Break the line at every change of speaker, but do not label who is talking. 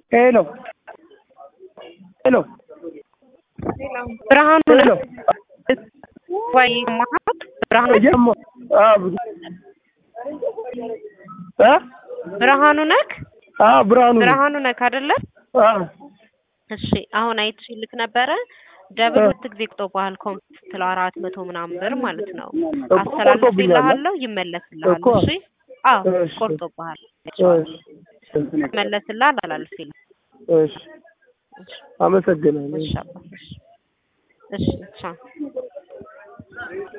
ሄሎ ሄሎ
ብርሃኑ
ሄሎ
ወይ ማሀት ብርሃኑ
ጀሞ አብ አ
ብርሃኑ ነክ
አ ብርሃኑ
ብርሃኑ ነክ አይደለ?
አ
እሺ አሁን አይቼ ልክ ነበረ። ደብል ሁለት ጊዜ ቆጥቶብሃል። ኮምፕት ስትለው አራት መቶ ምናምን ብር ማለት ነው።
እኮ
አስተላልፍልሃለሁ፣ ይመለስልሃል።
እኮ።
እሺ አዎ
እሺ።
ቆርጦብሃል።
እሺ
ይመለስልሃል፣ አላልፍልህ።
እሺ አመሰግናለሁ
እሺ አባ፣ እሺ እሺ ቻው